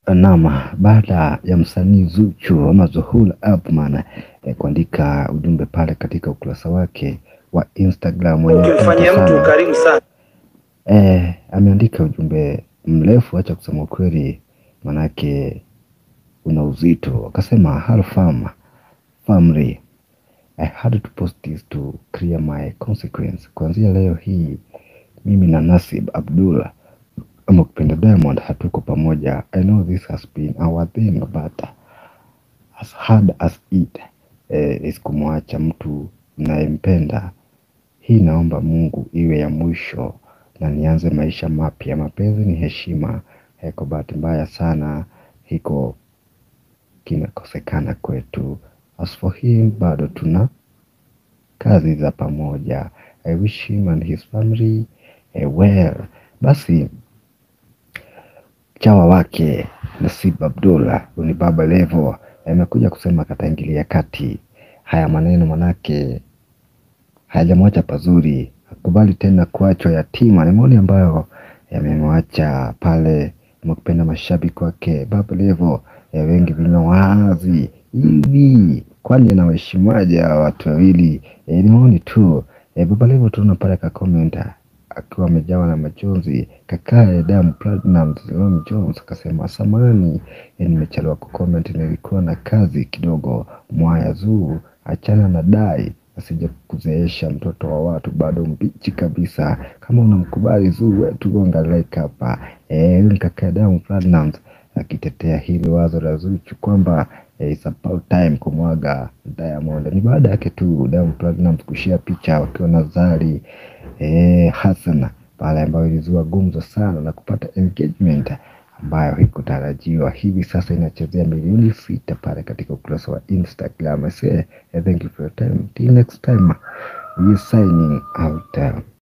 Naam, baada ya msanii Zuchu ama Zuhura Abman eh, kuandika ujumbe pale katika ukurasa wake wa Instagram wenye Ukimfanyia mvuto mtu sana. ukarimu sana Eh, ameandika ujumbe mrefu, acha kusema ukweli, manake una uzito. Akasema hello fam family I had to post this to clear my consequence. Kuanzia leo hii mimi na Nasib Abdullah ama kupenda Diamond hatuko pamoja. I know this has been our thing but as hard as it eh, is kumwacha mtu nayempenda. Hii naomba Mungu iwe ya mwisho na nianze maisha mapya. Mapenzi ni heshima. Eh, kwa bahati mbaya sana hiko kimekosekana kwetu. As for him bado tuna kazi za pamoja. I wish him and his family eh, well. Basi chawa wake Nasib Abdullah ni Baba Levo amekuja kusema kataingilia kati haya maneno, manake hayajamwacha pazuri. Hakubali tena kuachwa yatima. Ni maoni ambayo yamemwacha pale mkupenda mashabiki wake Baba Levo ya wengi vinywa wazi hivi, kwani anawaheshimaje hawa watu wawili? E, ni maoni tu. E, Baba Levo tunaona pale ka comment akiwa amejawa na machozi. Kakae Diamond Platnumz Ron Jones akasema samani, e, nimechelewa kucomment, nilikuwa na kazi kidogo. Mwaya Zuu, achana na dai asije kuzeesha mtoto wa watu bado mbichi kabisa. Kama unamkubali Zuu wetu gonga like hapa. Eh, huyu ni kaka Diamond Platnumz akitetea hili wazo la Zuchu kwamba eh, it's about time kumwaga Diamond. Ni baada yake tu Diamond Platnumz kushia picha wakiwa na Zari eh, Hassan pale ambayo ilizua gumzo sana na kupata engagement ambayo haikutarajiwa. Hivi sasa inachezea milioni sita pale katika ukurasa wa Instagram. I say, eh, thank you for your time. Till next time, we are signing out.